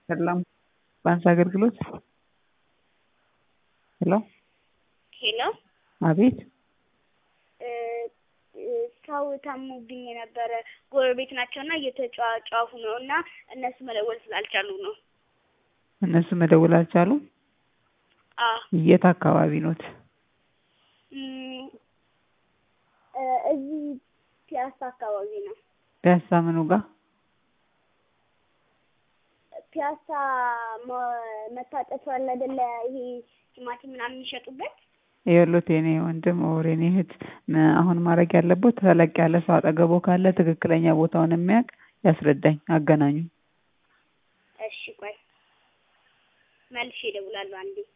ሰላም ባንክ አገልግሎት ሄሎ ሄሎ አቤት ሰው ታሞብኝ የነበረ ጎረቤት ናቸውና እየተጫጫፉ ነው እና እነሱ መደወል ስላልቻሉ ነው። እነሱ መደወል አልቻሉም። አዎ የት አካባቢ ኖት? እም፣ እ እዚህ ፒያሳ አካባቢ ነው። ፒያሳ ምኑ ጋር? ፒያሳ መ- መታጠፊያ አለ አይደለ? ይሄ ቲማቲም ምናምን የሚሸጡበት ይኸውልዎት የኔ ወንድም ኦር የኔ እህት ም- አሁን ማድረግ ያለቦት ተለቅ ያለ ሰው አጠገቦ ካለ ትክክለኛ ቦታውን የሚያውቅ ያስረዳኝ፣ አገናኙ። እሺ ቆይ መልሼ እደውላለሁ አንዴ